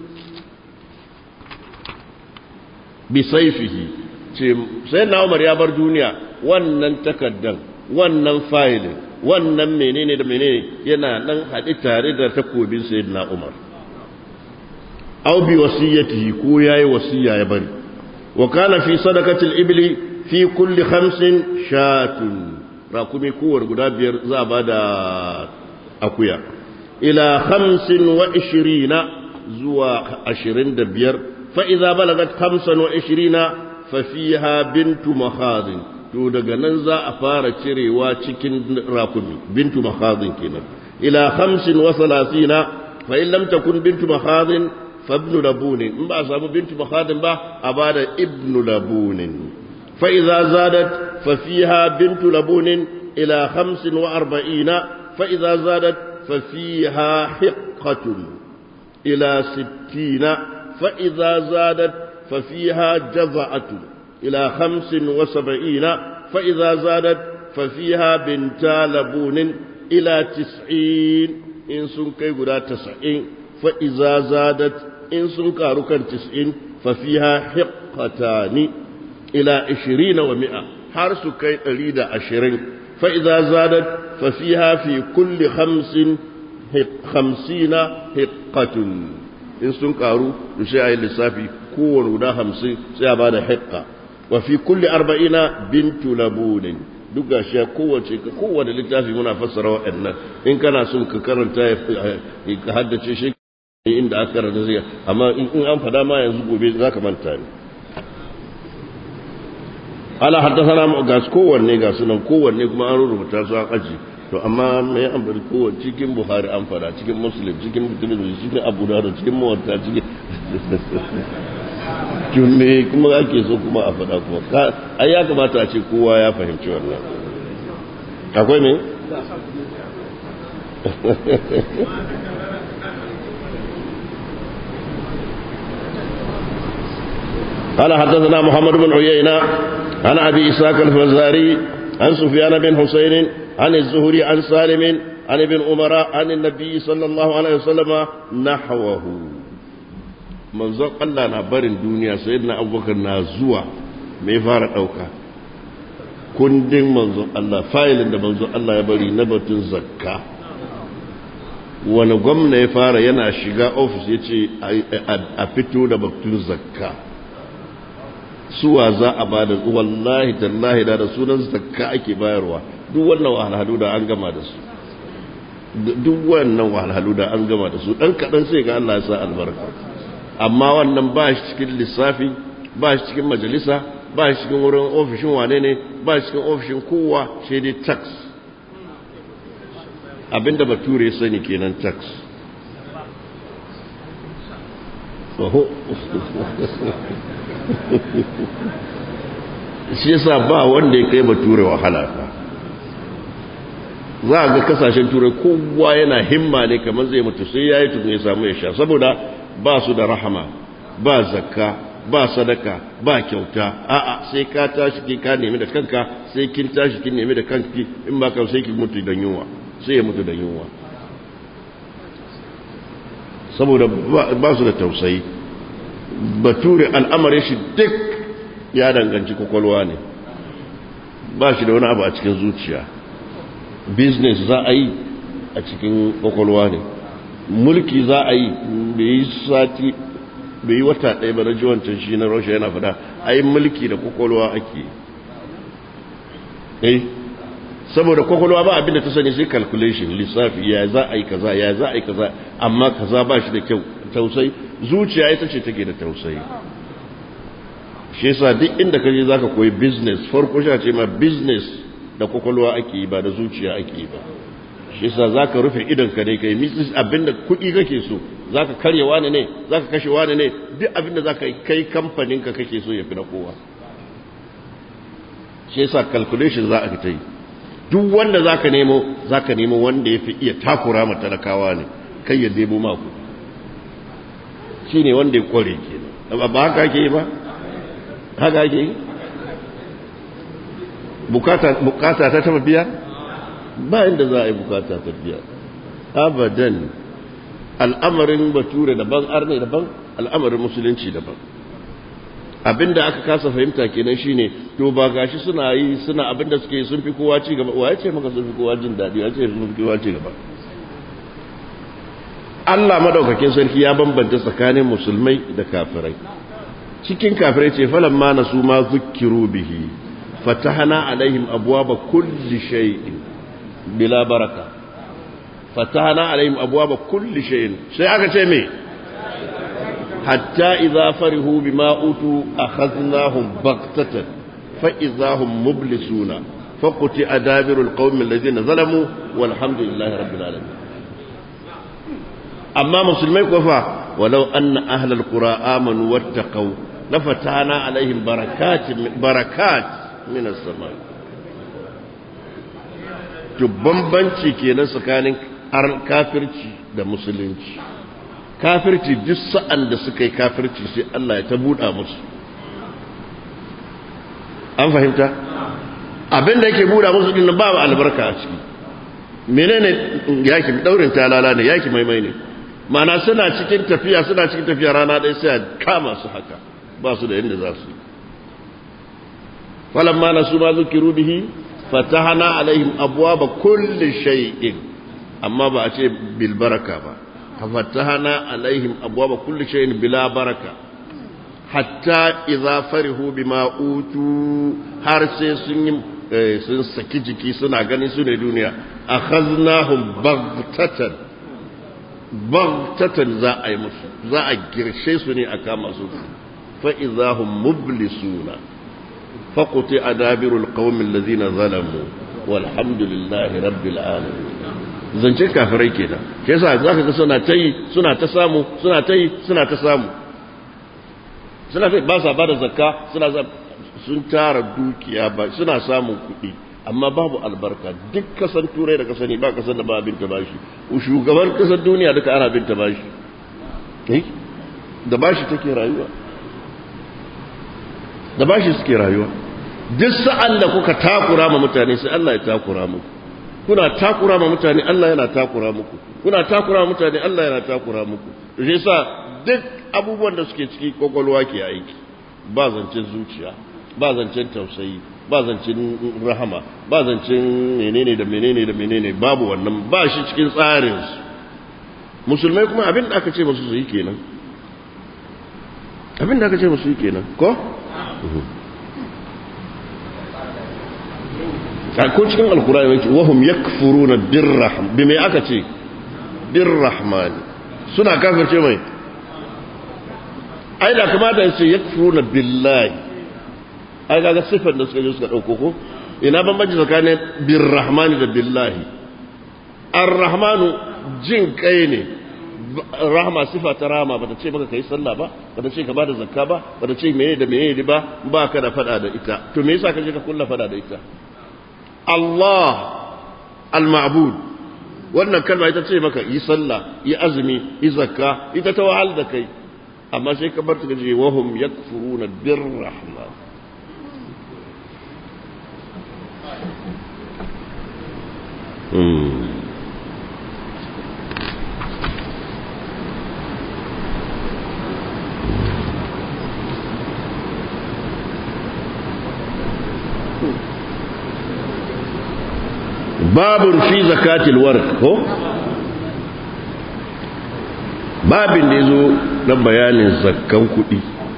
bisaifihi ce sai na umar ya bar duniya wannan takaddan wannan fayilin wannan menene da menene yana nan haɗe tare da takobin sayyidina umar aw bi wasiyatihi ko yayi wasiya ya bari wa kana fi sadaqatil ibli fi kulli khamsin shatun rakumi kowar guda biyar za a bada akuya ila khamsin wa ishirina zuwa ashirin da biyar فإذا بلغت خمسا وعشرين ففيها بنت مخاض to daga nan za a fara cirewa cikin rakumi bintu makhazin kenan ila khamsin wa salasina fa in lam takun bintu makhazin fa ibnu labunin in ba a samu bintu makhazin ba a bada ibnu labunin fa idza zadat fa fiha bintu labunin ila khamsin wa arba'ina fa idza zadat fa fiha hiqqatun ila sittina فإذا زادت ففيها جزعة إلى خمس وسبعين فإذا زادت ففيها بنتا لبون إلى تسعين إن سنكي قدا تسعين فإذا زادت إن سنكا ركن تسعين ففيها حقتان إلى عشرين ومئة حرس كي أريد عشرين فإذا زادت ففيها في كل خمس خمسين حقة in sun karu da sai a yi lissafi kowane guda hamsin sai a ba da haƙƙa wa fi kulli arba'ina bintu labunin duk ga shi kowace kowane littafi muna fassara waɗannan in kana son ka karanta ka haddace shi inda aka karanta zai amma in an fada ma yanzu gobe za ka manta ne ala haddasa ga kowanne ga sunan kowanne kuma an rubuta su an aji to amma mai an bari kowa cikin buhari an fara cikin muslim cikin tirmidhi cikin abu dawud cikin muwatta cikin me kuma ake so kuma a faɗa kuma ai ya kamata a ce kowa ya fahimci wannan akwai me قال حدثنا محمد بن عيينة عن أبي إسحاق الفزاري عن سفيان بن حسين عن الزهري عن سالم عن ابن عمر عن النبي صلى الله عليه وسلم نحوه manzon Allah na barin duniya sai na abubakar na zuwa mai fara ɗauka kundin manzon Allah fayilin da manzon Allah ya bari na batun zakka wani gwamna ya fara yana shiga ofis ya ce a fito da batun zakka suwa za a ba da wallahi tallahi da sunan zakka ake bayarwa duk wannan wahalhalu da an gama da su duk wannan wahalhalu da an gama da su dan kaɗan sai ga Allah ya sa albarka amma wannan ba shi cikin lissafi ba shi cikin majalisa ba shi cikin wurin ofishin wane ne ba shi cikin ofishin kowa sai dai tax abinda bature sani kenan tax shi yasa ba wanda ya kai bature wahala fa za a ga kasashen turai kowa yana himma ne kamar zai mutu sai ya yi tukun ya samu ya sha saboda ba su da rahama ba zakka ba sadaka ba kyauta a'a sai ka tashi ki ka nemi da kanka sai kin tashi kin nemi da kanki in ba ka sai ki mutu da yunwa sai ya mutu da yunwa saboda ba su da tausayi bature al'amarin shi duk ya danganci kwakwalwa ne ba shi da wani abu a cikin zuciya business za a yi a cikin kwakwalwa ne mulki za a yi bai yi sati bai yi wata ɗaya ba na ji wancan shi na rasha yana fada a yi mulki da kwakwalwa ake eh saboda kwakwalwa ba abinda ta sani sai calculation lissafi ya za a yi kaza ya za a yi kaza amma kaza ba shi da kyau tausayi zuciya ita ce take da tausayi shi yasa duk inda ka je zaka koyi business farko shi ce ma business da kwakwalwa ake yi ba da zuciya ake yi ba shi yasa zaka rufe idon ka ne kai misis abinda kuɗi kake so zaka karye wani ne zaka kashe wani ne duk abinda zaka kai kamfanin ka kake so ya fi na kowa shi yasa calculation za a ta yi duk wanda zaka nemo zaka nemo wanda ya fi iya takura ma talakawa ne kai ya debo maku shine wanda ya kware kenan ba haka ake yi ba haka ake yi bukata ta taba biya ba inda za a yi bukata ta biya abadan al'amarin bature daban arne daban al'amarin musulunci daban abinda aka kasa fahimta kenan shine to ba gashi suna yi suna abinda suke sun fi kowa ci gaba waye ce maka sun fi kowa jin daɗi waye ce sun fi kowa ci gaba Allah madaukakin sarki ya bambanta tsakanin musulmai da kafirai cikin kafirai ce falan ma nasu ma zukkiru bihi fatahana alaihim abwaba kulli shay'in bila baraka fatahana alaihim abwaba kulli shay'in sai aka ce me hatta idza farihu bima utu akhadnahum baghtatan fa idza hum mublisuna faqti adabirul qaumil ladina zalamu walhamdulillahi rabbil alamin amma musulmai kuwa walau anna ahlal qura amanu wattaqu lafatana alaihim barakatin barakat min as-sama to bambanci kenan tsakanin kafirci da musulunci kafirci duk sa'an da suka yi kafirci sai Allah ya ta buɗa musu an fahimta abin da yake buɗa musu din ba albarka a ciki menene yaki daurin talala ne yaki maimai ne mana suna cikin tafiya suna cikin tafiya rana ɗaya sai a kama su haka ba su da yadda za su yi falamma na su ma zukiru bihi fatahana alaihim abwaba kulli shay'in amma ba a ce bil baraka ba fatahana alaihim abwaba kulli shay'in bila baraka hatta idza farihu bima utu har sai sun yi sun saki jiki suna ganin su ne duniya akhaznahum baghtatan baghtatan za a yi musu za a girshe su ne a kama su fa idahum mublisuna faqti adabirul qaumil ladina zalamu walhamdulillahi rabbil alamin zance kafirai kenan shi yasa zaka ga suna tayi suna ta samu suna tayi suna ta samu suna sai ba sa ba da zakka suna sun tara dukiya ba suna samun kuɗi amma babu albarka duk kasan turai da kasani ba kasan da ba binta bashi shugaban kasan duniya duka ana binta bashi da bashi take rayuwa da bashi suke rayuwa duk sa'an da kuka takura ma mutane sai Allah ya takura muku kuna takura ma mutane Allah yana takura muku kuna takura ma mutane Allah yana takura muku to shi yasa duk abubuwan da suke ciki kokolwa ke aiki ba zancen zuciya ba zancen tausayi ba zancen rahama ba zancen menene da menene da menene babu wannan ba shi cikin tsarin su musulmai kuma abin da aka ce musu su yi kenan abin da aka ce musu yi kenan ko ko cikin alkurani yake wahum yakfuruna birrahman bi me aka ce birrahman suna kafirce mai ai da kamata ya ce yakfuruna billahi ai kaga sifar da suka je suka dauko ko ina bambanci tsakanin birrahmani da billahi arrahmanu jin kai ne rahama sifa ta rahama bata ce maka kai sallah ba bata ce ka bada zakka ba bata ce meye da meye ba ba ka da fada da ita to me yasa ka je ka kulla fada da ita Allah al-ma'bud wannan kalma ita ce maka yi sallah yi azumi yi zakka ita ta wahal da kai amma sai ka bar ta gaje wahum yakfuruna birrahman hmm babun fi zakatil warq ko babin da yazo na bayanin zakkan kuɗi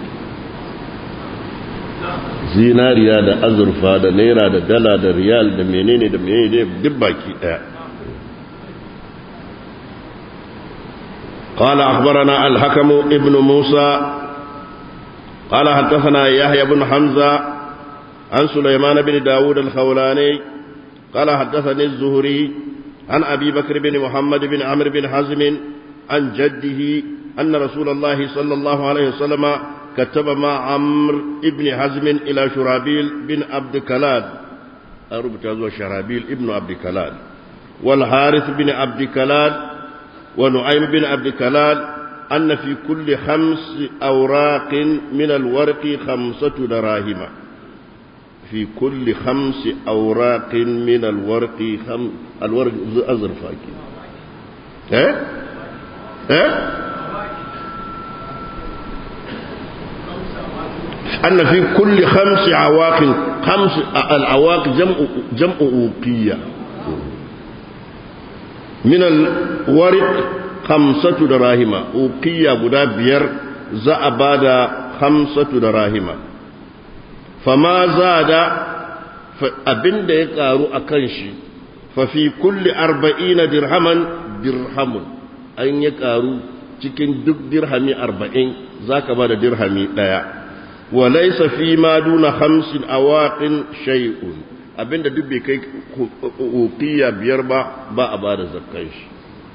zinariya da azurfa da naira da dala da riyal da menene da menene duk baki daya قال أخبرنا الحكم ابن موسى قال حدثنا يحيى بن حمزة عن سليمان بن داود الخولاني قال حدثني الزهري عن أبي بكر بن محمد بن عمرو بن حزم عن جده أن رسول الله صلى الله عليه وسلم كتب مع عمرو بن حزم إلى شرابيل بن عبد كلاد أربط شرابيل ابن عبد كلاد والحارث بن عبد كلاد ونعيم بن عبد كلاد أن في كل خمس أوراق من الورق خمسة دراهم في كل خمس أوراق من الورق خم... الورق أزرف أكيد ها ها أن في كل خمس عواق خمس العواق جمع جمع أوقية من الورق خمسة دراهم أوقية بدا بير زأبادا خمسة دراهم فما زاد abin da ya karu a kan shi fafi kulli arba'ina dirhaman dirhamun an ya karu cikin duk dirhami arba'in za ka ba da dirhami ɗaya wa laisa fi ma duna hamsin awaƙin shay'un abinda duk bai kai ukiya biyar ba ba a ba da zakkan shi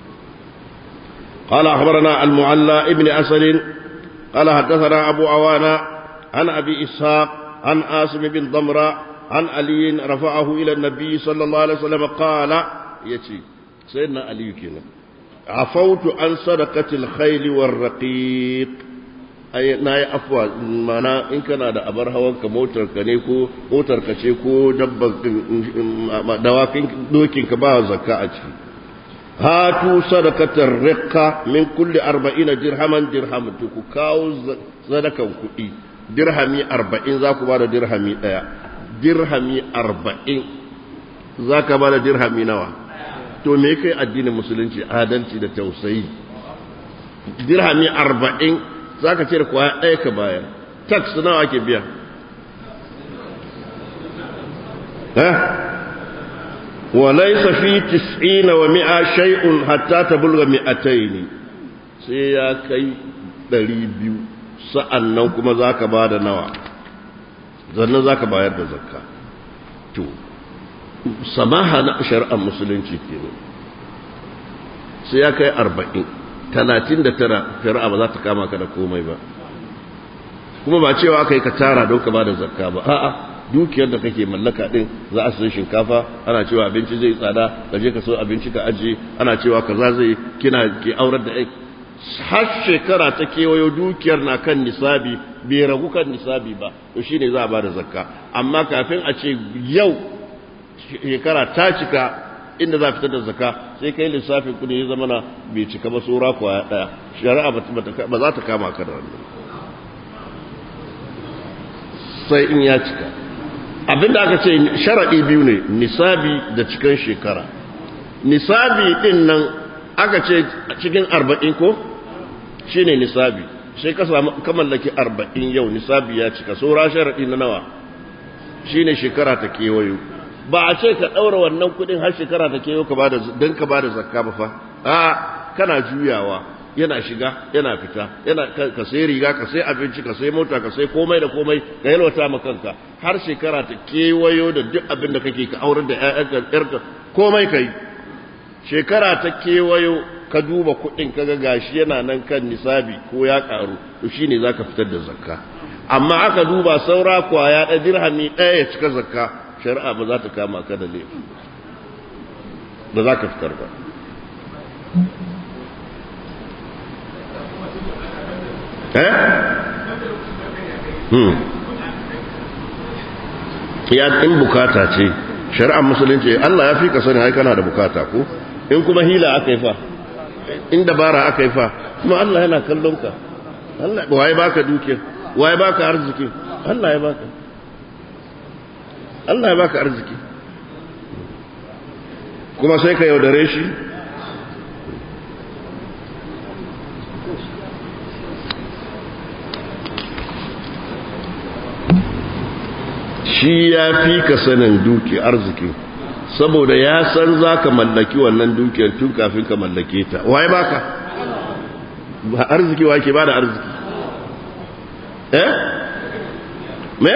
قال أخبرنا المعلى ابن أسد قال حدثنا أبو عوانا عن أبي إسحاق عن آسم بن ضمرة عن علي رفعه إلى النبي صلى الله عليه وسلم قال يتي سيدنا علي كنا عفوت عن صدقة الخيل والرقيق ai na yi afuwa mana in kana da abar hawan ka motar ka ne ko motar ka ce ko dabban dawakin dokin ka ba zakka a ciki hatu sadakatar riqqa min kulli arba'ina dirhaman dirham to ku kawo sadakan kuɗi dirhami arba'in za ku ba da dirhami ɗaya dirhami arba'in za ka ba da dirhami nawa to me kai addinin musulunci adalci da tausayi dirhami arba'in za ka cire kwaya ɗaya ka bayar tax nawa ake biya وليس في تسعين ومئة شيء حتى تبلغ مئتين سيا كي دريبيو sa'annan kuma za ka ba da nawa zannan za ka bayar da zakka to samaha na shari'ar musulunci ke ne sai ya kai arba'in talatin da tara shari'a ba za ta kama ka da komai ba kuma ba cewa aka yi ka tara don ka ba da zakka ba a'a dukiyar da kake mallaka din za a sayi shinkafa ana cewa abinci zai tsada ka je ka so abinci ka ajiye ana cewa kaza zai kina ke aurar da har shekara ta kewayo dukiyar na kan nisabi bai ragu kan nisabi ba to shine za a ba da zakka amma kafin a ce yau shekara ta cika inda za fitar da zakka sai kai lissafin kudi ya zama na bai cika ba tsora kwaya daya shari'a ba za ta kama ka da wannan sai in ya cika abinda aka ce sharaɗi biyu ne nisabi da cikin shekara nisabi ɗin nan aka ce cikin arba'in ko shi ne nisabi sai ka samu ka mallaki arba'in yau nisabi ya cika saura sharaɗi na nawa shi ne shekara ta kewayo ba a ce ka ɗaura wannan kuɗin har shekara ta kewayo don ka ba da zakka ba fa a kana juyawa yana shiga yana fita yana ka sai riga ka sai abinci ka sai mota ka sai komai da komai ka yalwata ma kanka har shekara ta kewayo da duk abin da kake ka aurar da ƴaƴanka ƴarka komai kai shekara ta kewayo ka duba kuɗin kaga gashi yana nan kan nisabi ko ya karu to shine zaka fitar da zakka amma aka duba saura kwaya da dirhami ɗaya ya cika zakka shari'a ba za ta kama ka da laifi ba za ka fitar ba eh hmm ya in bukata ce shari'ar musulunci Allah ya fi ka sani ai kana da bukata ko in kuma hila aka yi fa in dabara aka yi fa kuma Allah yana kallon ka Allah waye baka duke waye baka arziki Allah ya baka Allah ya baka arziki kuma sai ka yaudare shi shi ya fi ka sanin duki arziki saboda ya san za ka mallaki wannan dukiyar tun kafin ka mallake ta waye baka ba arziki wa ke ba da arziki eh me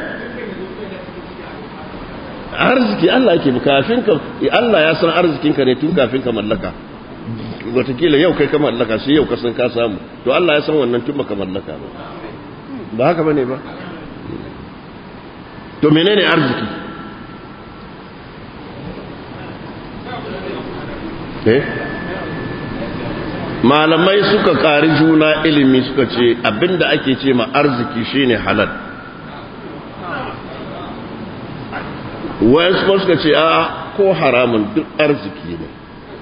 arziki Allah ke kafin ka Allah ya san arzikinka ne tun kafin ka mallaka watakila yau kai ka mallaka sai yau ka san ka samu to Allah ya san wannan tun baka mallaka ba ba haka bane ba to menene arziki eh malamai suka ƙari juna ilimi suka ce abinda ake ce ma arziki shine halal wayansu kuma suka ce a ko haramun duk arziki ne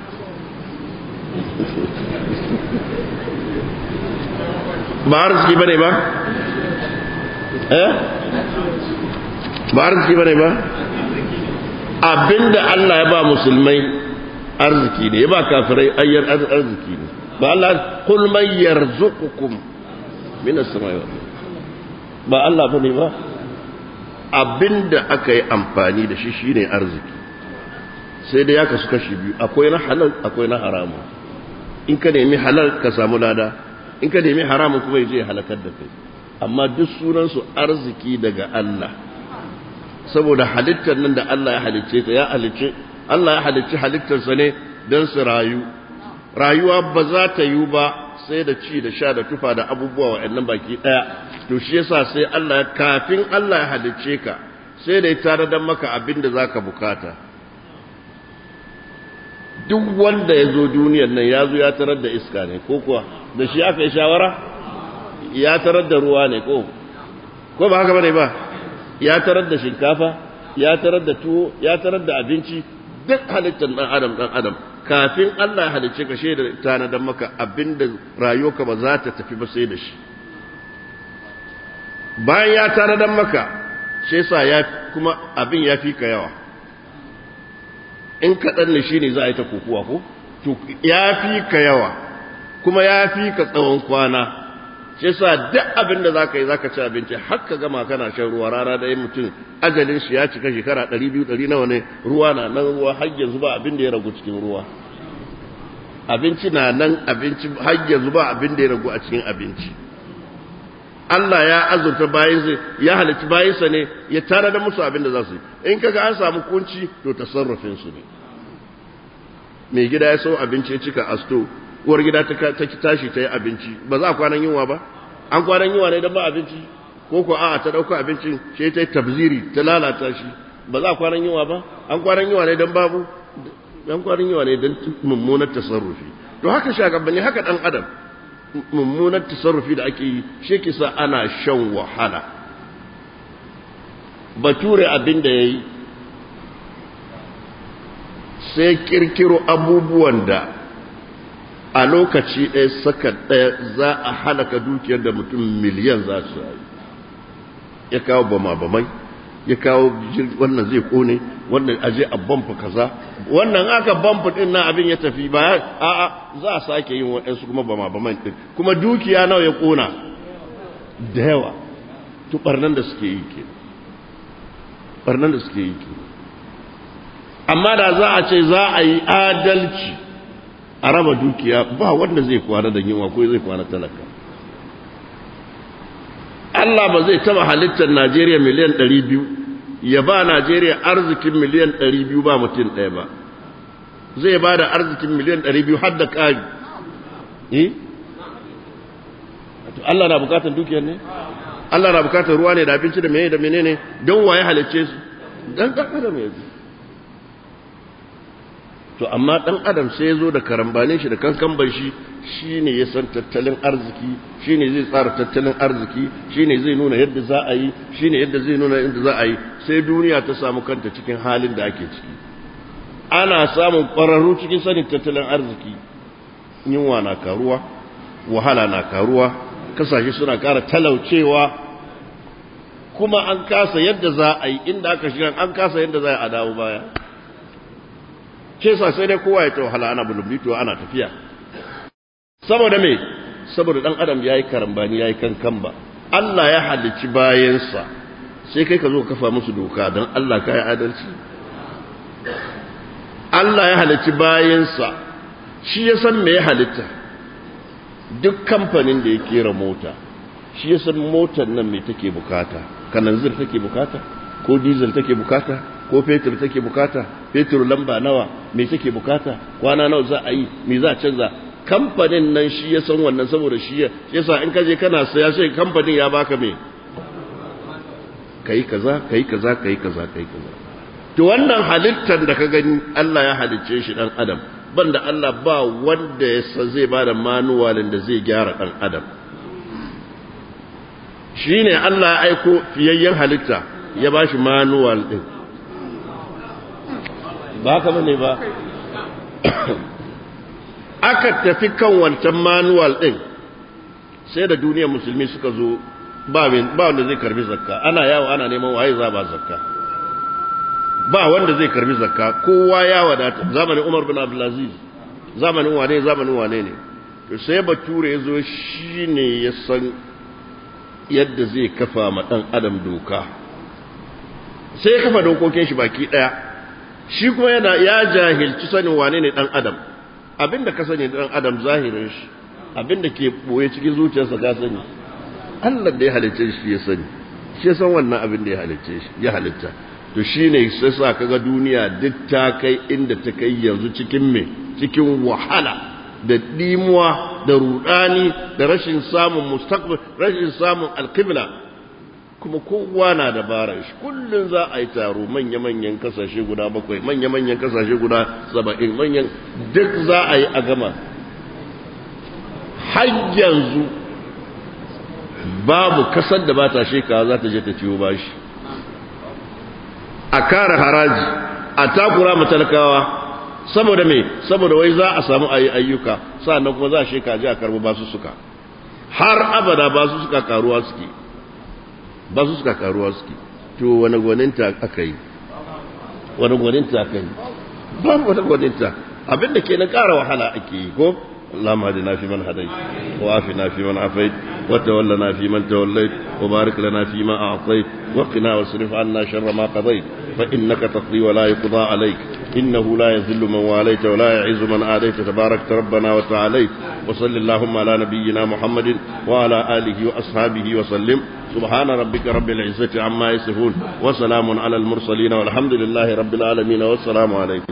ba arziki bane ba eh ba arziki bane ba abinda Allah ya ba musulmai arziki ne ya ba kafirai ayyar arziki ne ba Allah kul man yarzuqukum min as-samai ba Allah bane ba abinda aka yi amfani da shi shine arziki sai da ya kasu kashi biyu akwai na halal akwai na haramu in ka nemi halal ka samu lada in ka nemi haramun kuma ya je halakar da kai amma duk sunansu arziki daga Allah saboda halittar nan da Allah ya halicce ta ya halicce Allah ya halicci halittarsa ne don su rayu rayuwa ba za ta yi ba sai da ci da sha da tufa da abubuwa wa'annan baki daya to shi yasa sai Allah ya kafin Allah ya halicce ka sai da ya tare da maka abin da zaka bukata duk wanda ya zo duniyar nan ya zo ya tarar da iska ne ko kuwa da shi aka yi shawara ya tarar da ruwa ne ko ko ba haka bane ba ya tarar da shinkafa ya tarar da tuwo ya tarar da abinci duk halittar dan adam dan adam kafin Allah ya halicce ka shaida tanadan maka abinda rayuwarka ba za ta tafi ba sai da shi bayan ya tanadan maka shi yasa ya kuma abin ya fi ka yawa in kaɗan ne shi ne za a yi ta kokuwa ko to ya fi ka yawa kuma ya fi ka tsawon kwana shi yasa duk abin da zaka yi zaka ci abinci har ka gama kana shan ruwa rana da mutum ajalin shi ya cika shekara 200 100 nawa ne ruwa na nan ruwa har yanzu ba abin da ya ragu cikin ruwa abinci na nan abinci har yanzu ba abin da ya ragu a cikin abinci Allah ya azurta bayansa ya halicci bayansa ne ya tare da musu abin da za su yi in kaga an samu kunci to tasarrufin su ne mai gida ya sau abinci ya cika asto uwar gida ta tashi ta yi abinci ba za a kwanan yunwa ba an kwanan yunwa ne don ba abinci ko ko a ta dauka abincin sai ta tabziri ta lalata shi ba za a kwanan yawa ba an kwanan yawa ne dan babu dan kwanan yawa ne dan mummunar tasarrufi to haka shagabanni haka dan adam mummunar tasarrufi da ake yi shi kisa ana shan wahala bature abin da yayi sai kirkiro abubuwan da a lokaci ɗaya saka ɗaya za a halaka dukiyar da mutum miliyan za su yi ya kawo bama-bamai ya kawo wannan zai kone wannan aje a bamfa kaza wannan aka bamfa din na abin ya tafi ba a a za a sake yin waɗansu kuma bama-baman din kuma dukiya nawa ya kona da yawa to barnan da suke yi ke barnan da suke yi ke amma da za a ce za a yi adalci a raba dukiya ba wanda zai kwana da yunwa ko zai kwana talaka Allah ba zai taba halittar Najeriya miliyan 200 ya ba Najeriya arzikin miliyan 200 ba mutum ɗaya ba zai ba da arzikin miliyan 200 har da ƙari eh Allah na bukatar dukiyar ne Allah na bukatar ruwa ne da abinci da menene da menene don waye halicce su dan dan adam ya to amma dan adam sai ya zo da karambanin shi da kankan shi shine ya san tattalin arziki shine zai tsara tattalin arziki shine zai nuna yadda za a yi shine yadda zai nuna yadda za a yi sai duniya ta samu kanta cikin halin da ake ciki ana samun ƙwararru cikin sanin tattalin arziki yunwa na karuwa wahala na karuwa kasashe suna ƙara talaucewa kuma an kasa yadda za a yi inda aka shiga an kasa yadda za a dawo baya ce sa sai dai kowa ya ta wahala ana bulumbito ana tafiya saboda me saboda dan adam yayi karambani yayi kankan ba Allah ya halicci bayansa sai kai ka zo kafa musu doka dan Allah kai adalci Allah ya halicci bayansa shi ya san me ya halitta duk kamfanin da ya kera mota shi ya san motar nan me take bukata kananzir take bukata ko diesel take bukata ko fetur take bukata fetur lamba nawa me take bukata kwana nawa za a yi me za a canza kamfanin nan shi ya san wannan saboda shi ya yasa in kaje kana saya sai kamfanin ya baka me kai kaza kai kaza kai kaza kai kaza to wannan halittar da ka gani Allah ya halicce shi dan adam banda Allah ba wanda ya san zai bada manuwalin da zai gyara dan adam shine Allah ya aiko fiyayyen halitta ya bashi manuwal din ba haka bane ba aka tafi kan wancan manual din sai da duniyar musulmi suka zo ba wanda zai karbi zakka ana yawo ana neman waye za ba zakka ba wanda zai karbi zakka kowa ya wadata zamanin Umar bin Abdulaziz zamanin wane zamanin wane ne to sai bature ya zo shine ya san yadda zai kafa ma dan adam doka sai ya kafa dokokin shi baki daya shi kuma yana ya jahilci sanin wane ne dan adam abinda ka sani dan adam zahirin shi abinda ke boye cikin zuciyarsa ka sani Allah da ya halicce shi ya sani shi ya san wannan abin da ya halicce shi ya halitta to shine sai sa kaga duniya duk ta kai inda ta kai yanzu cikin me cikin wahala da dimuwa da rudani da rashin samun mustaqbal rashin samun alqibla kuma kowa na dabarar shi kullum za a yi taro manya-manyan kasashe guda bakwai manya-manyan kasashe guda saba'in manyan duk za a yi a gama har yanzu babu kasar da ba ta shekawa za ta je ta ciwo bashi a kara haraji a takura matalakawa saboda me saboda wai za a samu ayi ayyuka sannan kuma za a sheka je a karbi basu suka har abada basu suka karuwa suke ba su suka karuwa suke to wani gwaninta aka yi wani gwaninta aka yi ba wani gwaninta abinda ke na ƙara wahala ake yi ko اللهم اهدنا فيمن هديت وعافنا فيمن عافيت وتولنا فيمن توليت وبارك لنا فيما أعطيت وقنا واصرف عنا شر ما قضيت فإنك تقضي ولا يقضى عليك إنه لا يذل من واليت ولا يعز من آليت تباركت ربنا وتعاليت وصل اللهم على نبينا محمد وعلى آله وأصحابه وسلم سبحان ربك رب العزة عما يصفون وسلام على المرسلين والحمد لله رب العالمين والسلام عليكم